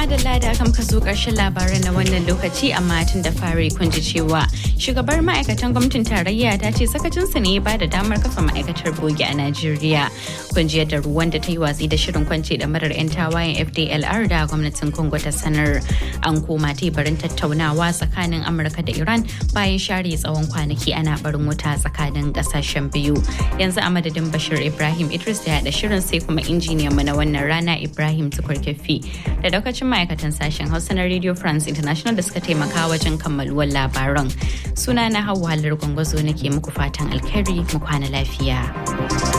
madalla da aka muka zo ƙarshen labaran na wannan lokaci amma tun da fari kun ji cewa shugabar ma'aikatan gwamnatin tarayya ta ce sakacinsa ne ba da damar kafa ma'aikatar bogi a Najeriya. Kun ji yadda ruwan da ta yi watsi da shirin kwance da marar 'yan tawayen FDLR da gwamnatin Congo ta sanar an koma teburin tattaunawa tsakanin Amurka da Iran bayan share tsawon kwanaki ana barin wuta tsakanin ƙasashen biyu. Yanzu a madadin Bashir Ibrahim Idris da yaɗa shirin sai kuma injiniyan mu na wannan rana Ibrahim Tukur Kefi da daukacin ma'aikatan sashen Hausa na Radio France International da suka taimaka wajen kammaluwar labaran. Suna na Hauwa Halar Gwangwazo nake muku fatan alkhairi mu kwana lafiya.